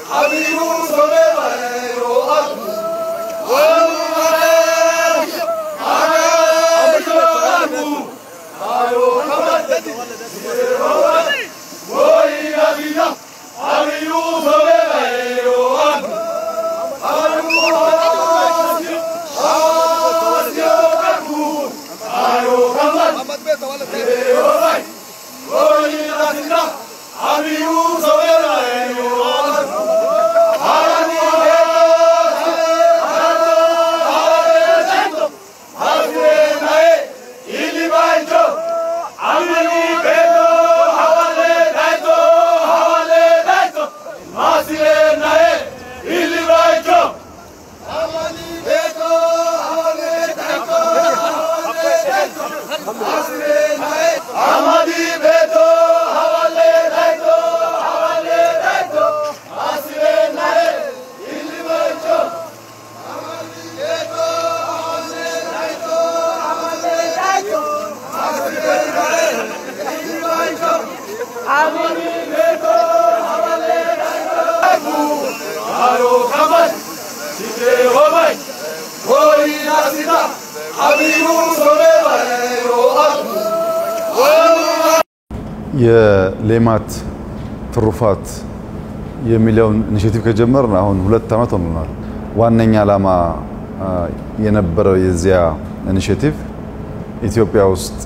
የሌማት ትሩፋት የሚለውን ኢኒሼቲቭ ከጀመርን አሁን ሁለት ዓመት ሆኖናል። ዋነኛ ዓላማ የነበረው የዚያ ኢኒሼቲቭ ኢትዮጵያ ውስጥ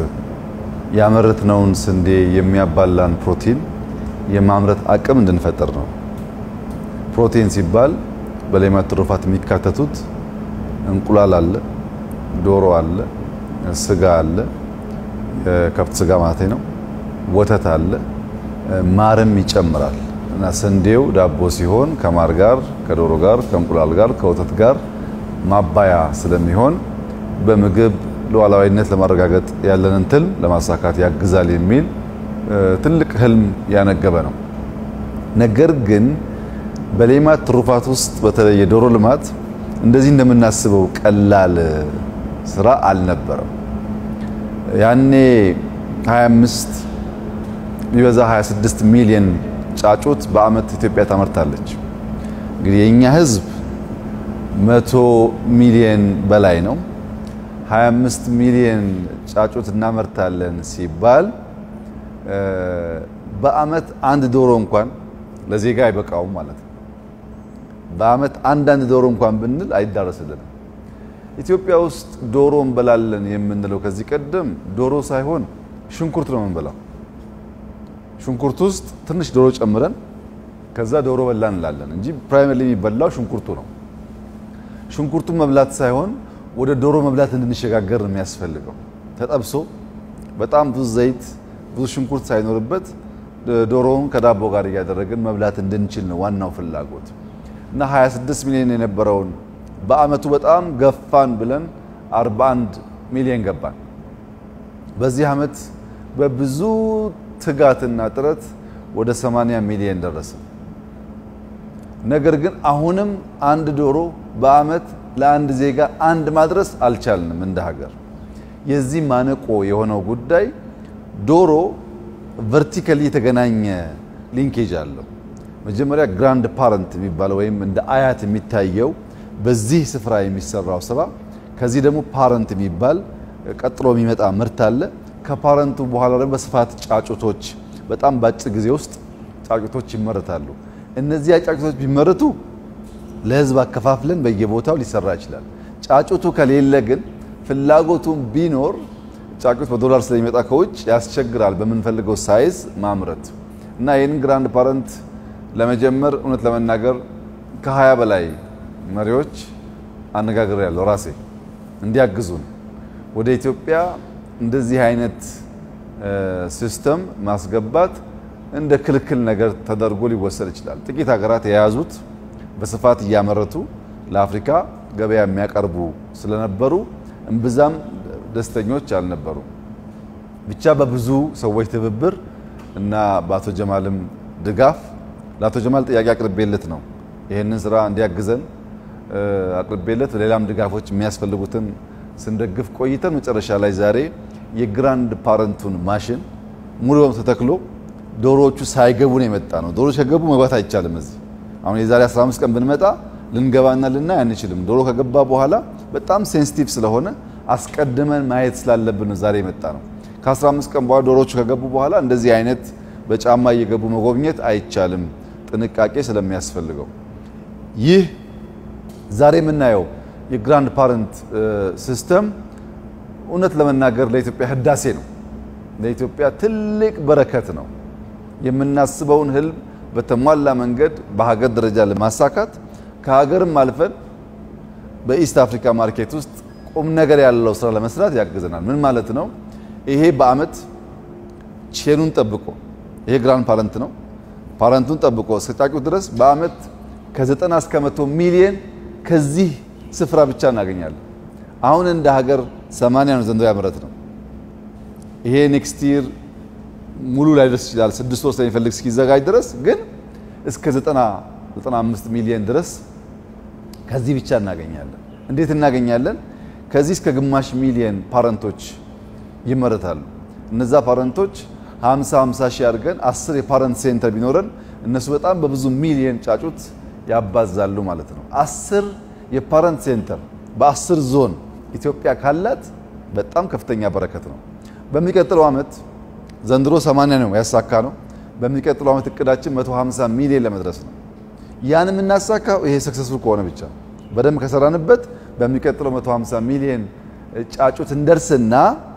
ያመረትነውን ስንዴ የሚያባላን ፕሮቲን የማምረት አቅም እንድንፈጥር ነው። ፕሮቲን ሲባል በሌማት ትሩፋት የሚካተቱት እንቁላል አለ፣ ዶሮ አለ፣ ስጋ አለ፣ የከብት ስጋ ማለት ነው። ወተት አለ፣ ማርም ይጨምራል እና ስንዴው ዳቦ ሲሆን ከማር ጋር፣ ከዶሮ ጋር፣ ከእንቁላል ጋር፣ ከወተት ጋር ማባያ ስለሚሆን በምግብ ሉዓላዊነት ለማረጋገጥ ያለንን ትልም ለማሳካት ያግዛል የሚል ትልቅ ህልም ያነገበ ነው። ነገር ግን በሌማት ትሩፋት ውስጥ በተለይ የዶሮ ልማት እንደዚህ እንደምናስበው ቀላል ስራ አልነበረም። ያኔ 25 ቢበዛ 26 ሚሊዮን ጫጩት በአመት ኢትዮጵያ ታመርታለች። እንግዲህ የኛ ህዝብ መቶ ሚሊዮን በላይ ነው። 25 ሚሊዮን ጫጩት እናመርታለን ሲባል በአመት አንድ ዶሮ እንኳን ለዜጋ አይበቃውም ማለት ነው። በአመት አንዳንድ ዶሮ እንኳን ብንል አይዳረስልንም። ኢትዮጵያ ውስጥ ዶሮ እንበላለን የምንለው ከዚህ ቀደም ዶሮ ሳይሆን ሽንኩርት ነው የምንበላው። ሽንኩርት ውስጥ ትንሽ ዶሮ ጨምረን ከዛ ዶሮ በላ እንላለን እንጂ ፕራይመሪ የሚበላው ሽንኩርቱ ነው። ሽንኩርቱን መብላት ሳይሆን ወደ ዶሮ መብላት እንድንሸጋገር ነው የሚያስፈልገው። ተጠብሶ በጣም ብዙ ዘይት፣ ብዙ ሽንኩርት ሳይኖርበት ዶሮውን ከዳቦ ጋር እያደረግን መብላት እንድንችል ነው ዋናው ፍላጎት እና 26 ሚሊዮን የነበረውን በአመቱ በጣም ገፋን ብለን 41 ሚሊዮን ገባን። በዚህ አመት በብዙ ትጋትና ጥረት ወደ 80 ሚሊዮን ደረሰ። ነገር ግን አሁንም አንድ ዶሮ በአመት ለአንድ ዜጋ አንድ ማድረስ አልቻልንም እንደ ሀገር። የዚህ ማነቆ የሆነው ጉዳይ ዶሮ ቨርቲካሊ የተገናኘ ሊንኬጅ አለው። መጀመሪያ ግራንድ ፓረንት የሚባለው ወይም እንደ አያት የሚታየው በዚህ ስፍራ የሚሰራው ስራ፣ ከዚህ ደግሞ ፓረንት የሚባል ቀጥሎ የሚመጣ ምርት አለ። ከፓረንቱ በኋላ ደግሞ በስፋት ጫጩቶች በጣም በአጭር ጊዜ ውስጥ ጫጩቶች ይመረታሉ። እነዚያ ጫጩቶች ቢመረቱ ለህዝብ አከፋፍለን በየቦታው ሊሰራ ይችላል። ጫጩቱ ከሌለ ግን ፍላጎቱን ቢኖር ጫጩት በዶላር ስለሚመጣ ከውጭ ያስቸግራል በምንፈልገው ሳይዝ ማምረት እና ይህንን ግራንድ ፓረንት ለመጀመር እውነት ለመናገር ከሀያ በላይ መሪዎች አነጋግር ያለው ራሴ እንዲያግዙን ወደ ኢትዮጵያ እንደዚህ አይነት ሲስተም ማስገባት እንደ ክልክል ነገር ተደርጎ ሊወሰድ ይችላል። ጥቂት ሀገራት የያዙት በስፋት እያመረቱ ለአፍሪካ ገበያ የሚያቀርቡ ስለነበሩ እምብዛም ደስተኞች አልነበሩ። ብቻ በብዙ ሰዎች ትብብር እና በአቶ ጀማልም ድጋፍ ለአቶ ጀማል ጥያቄ አቅርቤለት ነው ይህንን ስራ እንዲያግዘን አቅርቤለት ሌላም ድጋፎች የሚያስፈልጉትን ስንደግፍ ቆይተን መጨረሻ ላይ ዛሬ የግራንድ ፓረንቱን ማሽን ሙሉ በሙሉ ተተክሎ ዶሮዎቹ ሳይገቡ ነው የመጣ ነው። ዶሮዎች ከገቡ መግባት አይቻልም። እዚህ አሁን የዛሬ 15 ቀን ብንመጣ ልንገባና ልናይ አንችልም። ዶሮ ከገባ በኋላ በጣም ሴንሲቲቭ ስለሆነ አስቀድመን ማየት ስላለብን ነው ዛሬ የመጣ ነው። ከ15 ቀን በኋላ ዶሮቹ ከገቡ በኋላ እንደዚህ አይነት በጫማ እየገቡ መጎብኘት አይቻልም፣ ጥንቃቄ ስለሚያስፈልገው። ይህ ዛሬ የምናየው የግራንድ ፓረንት ሲስተም እውነት ለመናገር ለኢትዮጵያ ህዳሴ ነው። ለኢትዮጵያ ትልቅ በረከት ነው። የምናስበውን ህልም በተሟላ መንገድ በሀገር ደረጃ ለማሳካት ከሀገርም አልፈን በኢስት አፍሪካ ማርኬት ውስጥ ቁም ነገር ያለው ስራ ለመስራት ያግዘናል። ምን ማለት ነው? ይሄ በአመት ቼኑን ጠብቆ ይሄ ግራንድ ፓረንት ነው። ፓረንቱን ጠብቆ እስከ ጫጩት ድረስ በአመት ከ90 እስከ 100 ሚሊየን ከዚህ ስፍራ ብቻ እናገኛለን። አሁን እንደ ሀገር 80 ነው ዘንድሮ ያመረት ነው። ይሄ ኔክስት ይር ሙሉ ላይ ደርስ ይችላል። ስድስት ወር ስለሚፈልግ እስኪዘጋጅ ድረስ ግን እስከ 90 95 ሚሊዮን ድረስ ከዚህ ብቻ እናገኛለን። እንዴት እናገኛለን? ከዚህ እስከ ግማሽ ሚሊዮን ፓረንቶች ይመረታሉ። እነዛ ፓረንቶች 50 50 ሺህ አድርገን 10 የፓረንት ሴንተር ቢኖረን እነሱ በጣም በብዙ ሚሊዮን ጫጩት ያባዛሉ ማለት ነው። 10 የፓረንት ሴንተር በ10 ዞን ኢትዮጵያ ካላት በጣም ከፍተኛ በረከት ነው። በሚቀጥለው ዓመት ዘንድሮ 80 ነው ያሳካ ነው። በሚቀጥለው ዓመት እቅዳችን 150 ሚሊዮን ለመድረስ ነው። ያን የምናሳካው ይሄ ሰክሰስፉል ከሆነ ብቻ በደንብ ከሰራንበት በሚቀጥለው 150 ሚሊዮን ጫጩት እንደርስና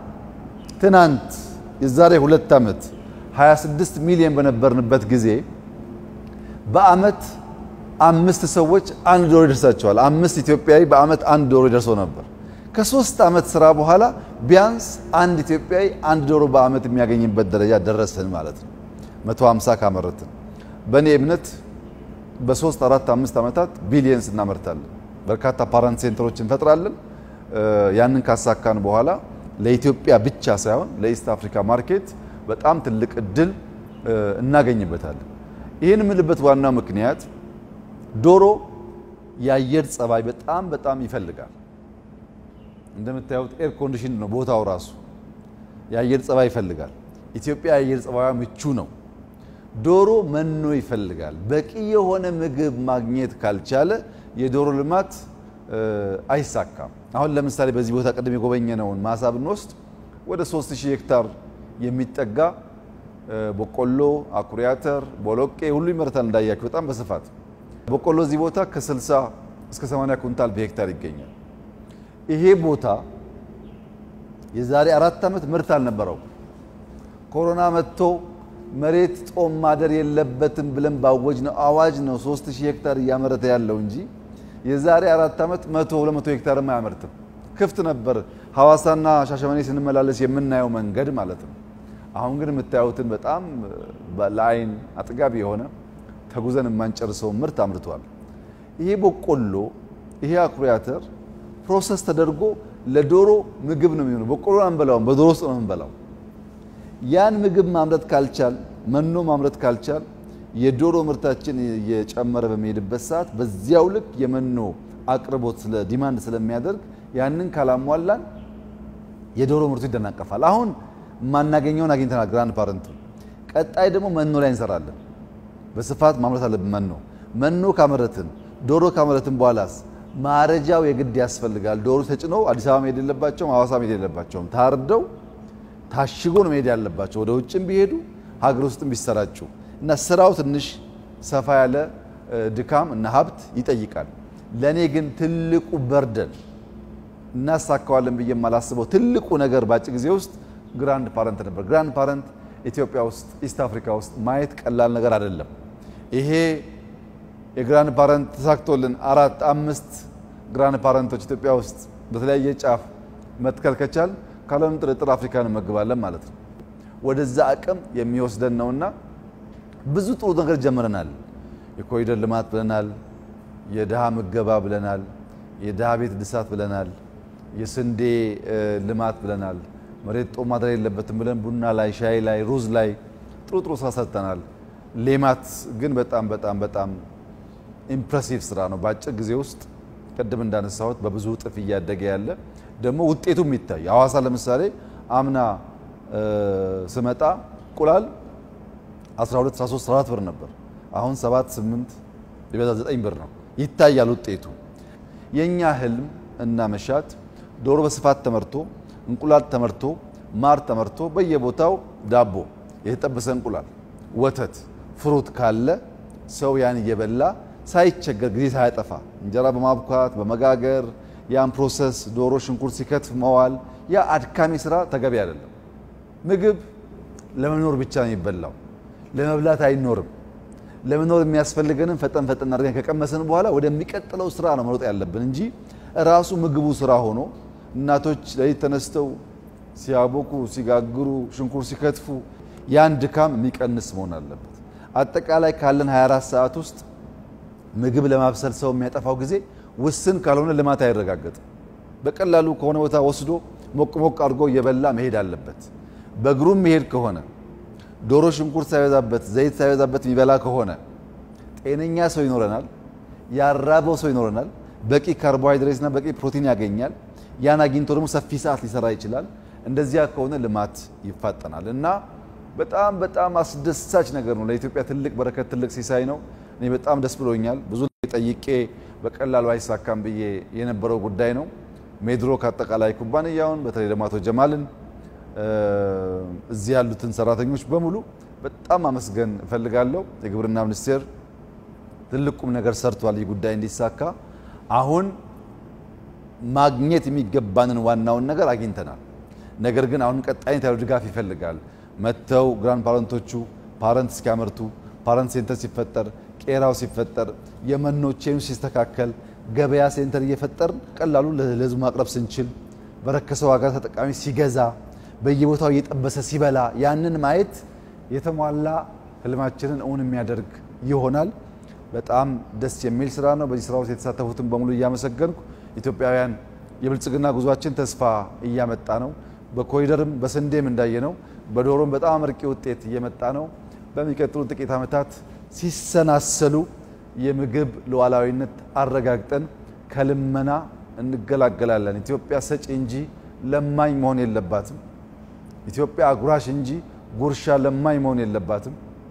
ትናንት የዛሬ ሁለት ዓመት 26 ሚሊዮን በነበርንበት ጊዜ በአመት አምስት ሰዎች አንድ ዶሮ ይደርሳቸዋል። አምስት ኢትዮጵያዊ በአመት አንድ ዶሮ ይደርሰው ነበር። ከሶስት ዓመት ስራ በኋላ ቢያንስ አንድ ኢትዮጵያዊ አንድ ዶሮ በአመት የሚያገኝበት ደረጃ ደረስን ማለት ነው። 150 ካመረትን በእኔ እምነት በሶስት አራት አምስት ዓመታት ቢሊየንስ እናመርታለን። በርካታ ፓረንት ሴንተሮች እንፈጥራለን። ያንን ካሳካን በኋላ ለኢትዮጵያ ብቻ ሳይሆን ለኢስት አፍሪካ ማርኬት በጣም ትልቅ እድል እናገኝበታለን። ይህን የምልበት ዋናው ምክንያት ዶሮ የአየር ጸባይ በጣም በጣም ይፈልጋል። እንደምታዩት ኤር ኮንዲሽን ነው ቦታው ራሱ የአየር ጸባይ ይፈልጋል። ኢትዮጵያ የአየር ጸባዩ ምቹ ነው። ዶሮ መኖ ይፈልጋል። በቂ የሆነ ምግብ ማግኘት ካልቻለ የዶሮ ልማት አይሳካም። አሁን ለምሳሌ በዚህ ቦታ ቅድም የጎበኘነውን ማሳ ብንወስድ ወደ 3000 ሄክታር የሚጠጋ በቆሎ፣ አኩሪ አተር፣ ቦሎቄ ሁሉ ይመረታል። እንዳያችሁ በጣም በስፋት በቆሎ እዚህ ቦታ ከ60 እስከ 80 ኩንታል በሄክታር ይገኛል። ይሄ ቦታ የዛሬ አራት ዓመት ምርት አልነበረው። ኮሮና መጥቶ መሬት ጦም ማደር የለበትም ብለን ባወጅ ነው አዋጅ ነው 3000 ሄክታር እያመረተ ያለው እንጂ የዛሬ አራት ዓመት 100 200 ሄክታርም አያመርትም። ክፍት ነበር። ሐዋሳና ሻሸመኔ ስንመላለስ የምናየው መንገድ ማለት ነው። አሁን ግን የምታዩትን በጣም ለአይን አጥጋቢ የሆነ ተጉዘን የማንጨርሰው ምርት አምርቷል። ይሄ በቆሎ ይሄ አኩሪ አተር ፕሮሰስ ተደርጎ ለዶሮ ምግብ ነው የሚሆነው። በቆሎ አንበላውም፣ በዶሮ ውስጥ ነው የምንበላው። ያን ምግብ ማምረት ካልቻል መኖ ማምረት ካልቻል የዶሮ ምርታችን የጨመረ በሚሄድበት ሰዓት በዚያው ልክ የመኖ አቅርቦት ስለ ዲማንድ ስለሚያደርግ ያንን ካላሟላን የዶሮ ምርቱ ይደናቀፋል። አሁን የማናገኘውን አግኝተናል። ግራንድ ፓረንቱ ቀጣይ ደግሞ መኖ ላይ እንሰራለን። በስፋት ማምረት አለብን። መኖ መኖ ካመረትን ዶሮ ካመረትን በኋላስ ማረጃው የግድ ያስፈልጋል። ዶሮ ተጭኖ አዲስ አበባ መሄድ የለባቸውም፣ ሐዋሳ መሄድ የለባቸውም። ታርደው ታሽጎ ነው መሄድ ያለባቸው። ወደ ውጭም ቢሄዱ ሀገር ውስጥም ቢሰራጩ እና ስራው ትንሽ ሰፋ ያለ ድካም እና ሀብት ይጠይቃል። ለእኔ ግን ትልቁ በርደን እናሳካዋለን ብዬ የማላስበው ትልቁ ነገር በአጭር ጊዜ ውስጥ ግራንድ ፓረንት ነበር። ግራንድ ፓረንት ኢትዮጵያ ውስጥ ኢስት አፍሪካ ውስጥ ማየት ቀላል ነገር አይደለም። ይሄ የግራንድ ፓረንት ተሳክቶልን አራት አምስት ግራንድ ፓረንቶች ኢትዮጵያ ውስጥ በተለያየ ጫፍ መትከል ከቻል ካለምንም ጥርጥር አፍሪካን እንመግባለን ማለት ነው። ወደዛ አቅም የሚወስደን ነውና ብዙ ጥሩ ነገር ጀምረናል። የኮሪደር ልማት ብለናል። የድሃ ምገባ ብለናል። የድሃ ቤት እድሳት ብለናል። የስንዴ ልማት ብለናል። መሬት ጦም ማደር የለበትም ብለን ቡና ላይ፣ ሻይ ላይ፣ ሩዝ ላይ ጥሩ ጥሩ ስራ ሰርተናል። ሌማት ግን በጣም በጣም በጣም ኢምፕሬሲቭ ስራ ነው። በአጭር ጊዜ ውስጥ ቅድም እንዳነሳሁት በብዙ እጥፍ እያደገ ያለ ደግሞ ውጤቱ የሚታይ ሐዋሳ ለምሳሌ አምና ስመጣ እንቁላል 12 13 14 ብር ነበር። አሁን 7 8 ቢበዛ ዘጠኝ ብር ነው። ይታያል ውጤቱ። የእኛ ህልም እና መሻት ዶሮ በስፋት ተመርቶ እንቁላል ተመርቶ ማር ተመርቶ በየቦታው ዳቦ፣ የተጠበሰ እንቁላል፣ ወተት፣ ፍሩት ካለ ሰው ያን እየበላ ሳይቸገር ጊዜ ሳያጠፋ እንጀራ በማብኳት በመጋገር ያን ፕሮሰስ ዶሮ ሽንኩርት ሲከትፍ መዋል ያ አድካሚ ስራ ተገቢ አይደለም። ምግብ ለመኖር ብቻ ነው የሚበላው፣ ለመብላት አይኖርም። ለመኖር የሚያስፈልገንን ፈጠን ፈጠን አድርገን ከቀመስን በኋላ ወደሚቀጥለው ስራ ነው መሮጥ ያለብን እንጂ ራሱ ምግቡ ስራ ሆኖ እናቶች ለሊት ተነስተው ሲያቦኩ፣ ሲጋግሩ፣ ሽንኩርት ሲከትፉ ያን ድካም የሚቀንስ መሆን አለበት። አጠቃላይ ካለን 24 ሰዓት ውስጥ ምግብ ለማብሰል ሰው የሚያጠፋው ጊዜ ውስን ካልሆነ ልማት አይረጋገጥም። በቀላሉ ከሆነ ቦታ ወስዶ ሞቅ ሞቅ አድርጎ እየበላ መሄድ አለበት። በእግሩም መሄድ ከሆነ ዶሮ ሽንኩርት ሳይበዛበት ዘይት ሳይበዛበት የሚበላ ከሆነ ጤነኛ ሰው ይኖረናል። ያራበው ሰው ይኖረናል። በቂ ካርቦሃይድሬትና በቂ ፕሮቲን ያገኛል። ያን አግኝቶ ደግሞ ሰፊ ሰዓት ሊሰራ ይችላል። እንደዚያ ከሆነ ልማት ይፋጠናል እና በጣም በጣም አስደሳች ነገር ነው። ለኢትዮጵያ ትልቅ በረከት፣ ትልቅ ሲሳይ ነው። እኔ በጣም ደስ ብሎኛል። ብዙ ጠይቄ በቀላሉ አይሳካም ብዬ የነበረው ጉዳይ ነው። ሜድሮክ አጠቃላይ ኩባንያውን በተለይ ደግሞ አቶ ጀማልን እዚህ ያሉትን ሰራተኞች በሙሉ በጣም አመስገን እፈልጋለሁ። የግብርና ሚኒስቴር ትልቅ ቁም ነገር ሰርቷል። ይህ ጉዳይ እንዲሳካ አሁን ማግኘት የሚገባንን ዋናውን ነገር አግኝተናል። ነገር ግን አሁን ቀጣይነት ያለው ድጋፍ ይፈልጋል። መጥተው ግራንድ ፓረንቶቹ ፓረንት እስኪያመርቱ ፓረንት ሴንተር ሲፈጠር ቄራው ሲፈጠር የመኖ ቼኑ ሲስተካከል ገበያ ሴንተር እየፈጠርን ቀላሉ ለህዝቡ ማቅረብ ስንችል በረከሰ ዋጋ ተጠቃሚ ሲገዛ በየቦታው እየጠበሰ ሲበላ ያንን ማየት የተሟላ ህልማችንን እውን የሚያደርግ ይሆናል። በጣም ደስ የሚል ስራ ነው። በዚህ ስራ ውስጥ የተሳተፉትን በሙሉ እያመሰገንኩ ኢትዮጵያውያን የብልጽግና ጉዟችን ተስፋ እያመጣ ነው። በኮሪደርም በስንዴም እንዳየ ነው። በዶሮም በጣም አመርቂ ውጤት እየመጣ ነው። በሚቀጥሉ ጥቂት ዓመታት ሲሰናሰሉ የምግብ ሉዓላዊነት አረጋግጠን ከልመና እንገላገላለን። ኢትዮጵያ ሰጪ እንጂ ለማኝ መሆን የለባትም። ኢትዮጵያ አጉራሽ እንጂ ጉርሻ ለማኝ መሆን የለባትም።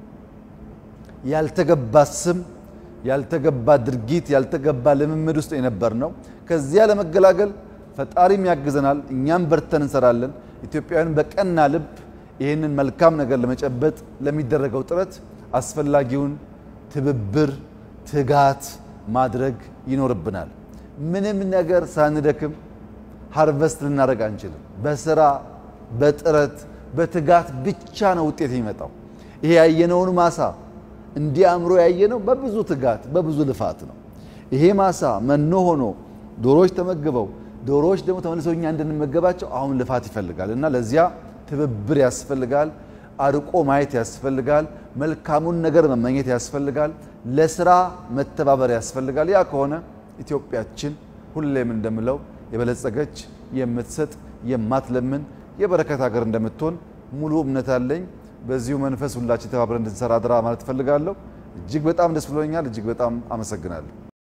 ያልተገባ ስም፣ ያልተገባ ድርጊት፣ ያልተገባ ልምምድ ውስጥ የነበር ነው። ከዚያ ለመገላገል ፈጣሪም ያግዘናል፣ እኛም በርተን እንሰራለን። ኢትዮጵያውያን በቀና ልብ ይህንን መልካም ነገር ለመጨበጥ ለሚደረገው ጥረት አስፈላጊውን ትብብር፣ ትጋት ማድረግ ይኖርብናል። ምንም ነገር ሳንደክም ሃርቨስት ልናደርግ አንችልም። በስራ በጥረት በትጋት ብቻ ነው ውጤት የሚመጣው። ይሄ ያየነውን ማሳ እንዲህ አምሮ ያየነው በብዙ ትጋት በብዙ ልፋት ነው። ይሄ ማሳ መኖ ሆኖ ዶሮዎች ተመግበው ዶሮዎች ደግሞ ተመልሰው እኛ እንድንመገባቸው አሁን ልፋት ይፈልጋል እና ለዚያ ትብብር ያስፈልጋል። አርቆ ማየት ያስፈልጋል። መልካሙን ነገር መመኘት ያስፈልጋል። ለስራ መተባበር ያስፈልጋል። ያ ከሆነ ኢትዮጵያችን ሁሌም እንደምለው የበለጸገች የምትሰጥ የማትለምን የበረከት ሀገር እንደምትሆን ሙሉ እምነት አለኝ። በዚሁ መንፈስ ሁላችን ተባብረን እንድንሰራ አደራ ማለት እፈልጋለሁ። እጅግ በጣም ደስ ብሎኛል። እጅግ በጣም አመሰግናለሁ።